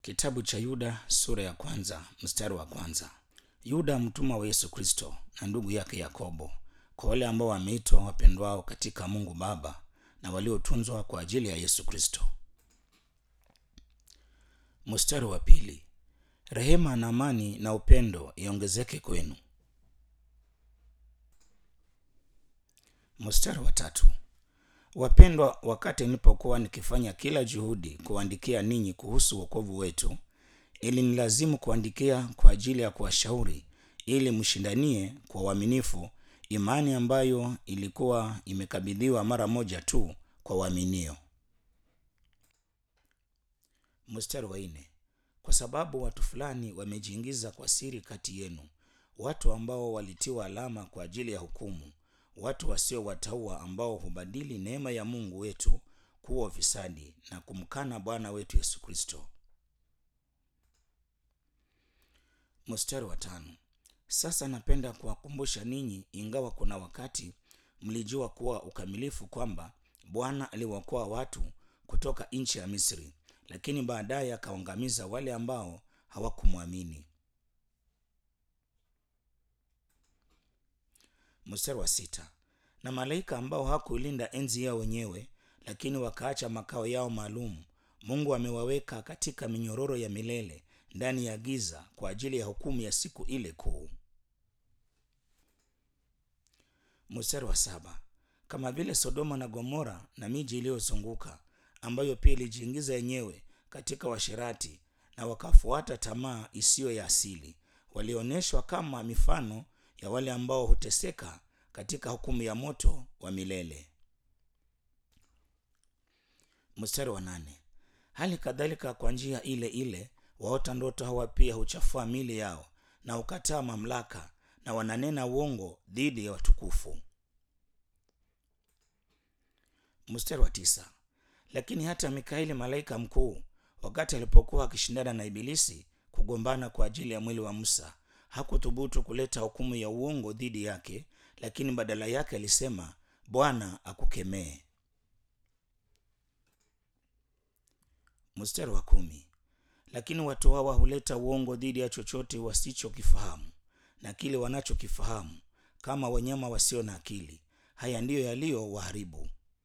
Kitabu cha Yuda sura ya kwanza mstari wa kwanza. Yuda mtumwa wa Yesu Kristo na ndugu yake Yakobo, kwa wale ambao wameitwa wapendwao katika Mungu Baba na waliotunzwa kwa ajili ya Yesu Kristo. Mstari wa pili. Rehema na amani na upendo iongezeke kwenu. Mstari wa tatu. Wapendwa, wakati nilipokuwa nikifanya kila juhudi kuandikia ninyi kuhusu wokovu wetu, ili nilazimu kuandikia kwa ajili ya kuwashauri ili mshindanie kwa uaminifu imani ambayo ilikuwa imekabidhiwa mara moja tu kwa waaminio. Mstari wa nne. Kwa sababu watu fulani wamejiingiza kwa siri kati yenu, watu ambao walitiwa alama kwa ajili ya hukumu, watu wasio wataua ambao hubadili neema ya Mungu wetu kuwa ufisadi na kumkana Bwana wetu Yesu Kristo. Mstari wa tano. Sasa napenda kuwakumbusha ninyi, ingawa kuna wakati mlijua kuwa ukamilifu kwamba Bwana aliwaokoa watu kutoka nchi ya Misri, lakini baadaye akawaangamiza wale ambao hawakumwamini. Mstari wa sita. Na malaika ambao hawakuilinda enzi yao wenyewe, lakini wakaacha makao yao maalum, Mungu amewaweka katika minyororo ya milele ndani ya giza kwa ajili ya hukumu ya siku ile kuu. Mstari wa saba. Kama vile Sodoma na Gomora na miji iliyozunguka ambayo pia ilijiingiza yenyewe katika washerati na wakafuata tamaa isiyo ya asili, walionyeshwa kama mifano ya wale ambao huteseka katika hukumu ya moto wa milele. Mstari wa nane. Hali kadhalika kwa njia ile ile waota ndoto hawa pia huchafua mili yao na hukataa mamlaka na wananena uongo dhidi ya watukufu. Mstari wa tisa. Lakini hata Mikaeli malaika mkuu, wakati alipokuwa akishindana na Ibilisi kugombana kwa ajili ya mwili wa Musa, hakuthubutu kuleta hukumu ya uongo dhidi yake, lakini badala yake alisema, Bwana akukemee. Mstari wa kumi. Lakini watu hawa huleta uongo dhidi ya chochote wasichokifahamu na kile wanachokifahamu, kama wanyama wasio na akili. Haya ndiyo yaliyo waharibu.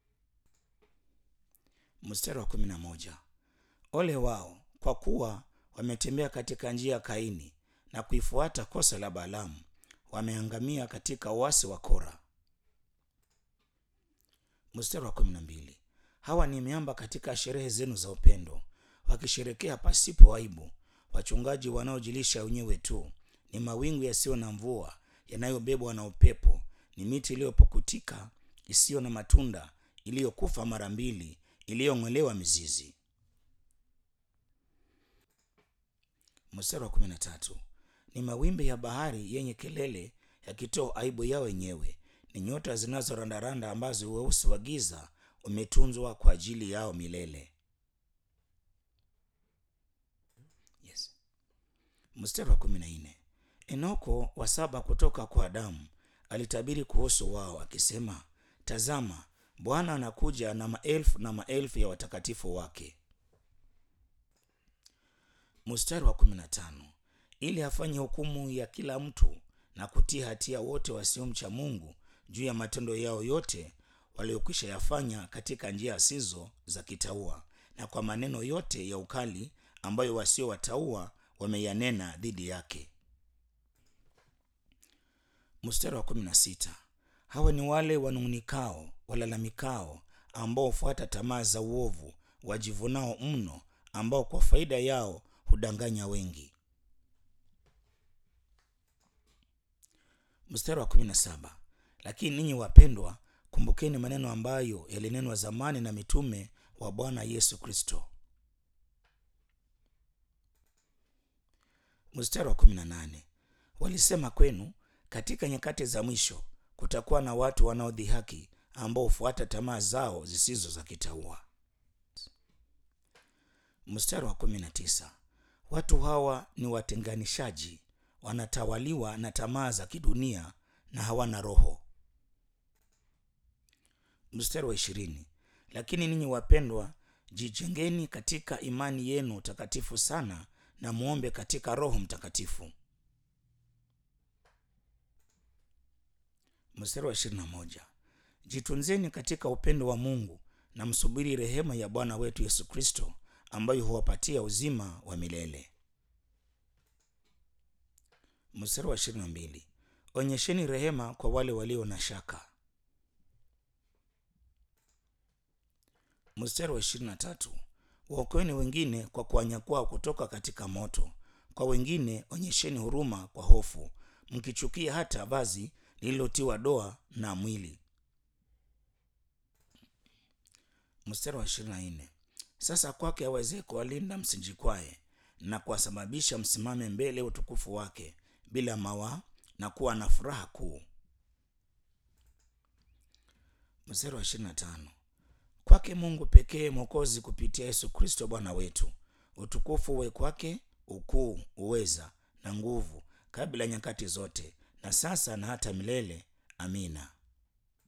Mstari wa kumi na moja. Ole wao kwa kuwa wametembea katika njia ya Kaini na kuifuata kosa la Balaamu, wameangamia katika uasi wa Kora. Mstari wa kumi na mbili. Hawa ni miamba katika sherehe zenu za upendo, wakisherekea pasipo aibu, wachungaji wanaojilisha wenyewe tu, ni mawingu yasiyo na mvua yanayobebwa na upepo, ni miti iliyopukutika isiyo na matunda, iliyokufa mara mbili, iliyong'olewa mizizi. Mstari wa kumi na tatu. Ni mawimbi ya bahari yenye kelele yakitoa aibu yao wenyewe, ni nyota zinazorandaranda ambazo weusi wa giza umetunzwa kwa ajili yao milele. Yes. Mstari wa kumi na nne. Enoko wa saba kutoka kwa Adamu alitabiri kuhusu wao akisema, tazama, Bwana anakuja na maelfu na maelfu ya watakatifu wake. Mstari wa kumi na tano. Ili afanye hukumu ya kila mtu na kutia hatia wote wasiomcha Mungu juu ya matendo yao yote waliokwisha yafanya katika njia asizo za kitaua na kwa maneno yote ya ukali ambayo wasio wataua wameyanena dhidi yake. Mstari wa kumi na sita. Hawa ni wale wanung'unikao, walalamikao, ambao hufuata tamaa za uovu, wajivunao mno, ambao kwa faida yao hudanganya wengi. Mstari wa kumi na saba. Lakini ninyi wapendwa, kumbukeni maneno ambayo yalinenwa zamani na mitume wa Bwana Yesu Kristo. Mstari wa kumi na nane. Walisema kwenu, katika nyakati za mwisho kutakuwa na watu wanaodhihaki ambao hufuata tamaa zao zisizo za kitaua. Mstari wa kumi na tisa. Watu hawa ni watenganishaji, wanatawaliwa na tamaa za kidunia na hawana roho. Mstari wa ishirini. Lakini ninyi wapendwa, jijengeni katika imani yenu takatifu sana na muombe katika roho mtakatifu mstari wa ishirini na moja jitunzeni katika upendo wa mungu na msubiri rehema ya bwana wetu yesu kristo ambayo huwapatia uzima wa milele mstari wa ishirini na mbili onyesheni rehema kwa wale walio na shaka mstari wa ishirini na tatu waokoeni wengine kwa kuwanyakua kutoka katika moto kwa wengine onyesheni huruma kwa hofu mkichukia hata vazi lililotiwa doa na mwili mstari wa ishirini na nne sasa kwake aweze kuwalinda msijikwae na kuwasababisha msimame mbele ya utukufu wake bila mawaa na kuwa na furaha kuu mstari wa ishirini na tano kwake mungu pekee mwokozi kupitia yesu kristo bwana wetu utukufu uwe kwake ukuu uweza na nguvu kabla ya nyakati zote na sasa na hata milele amina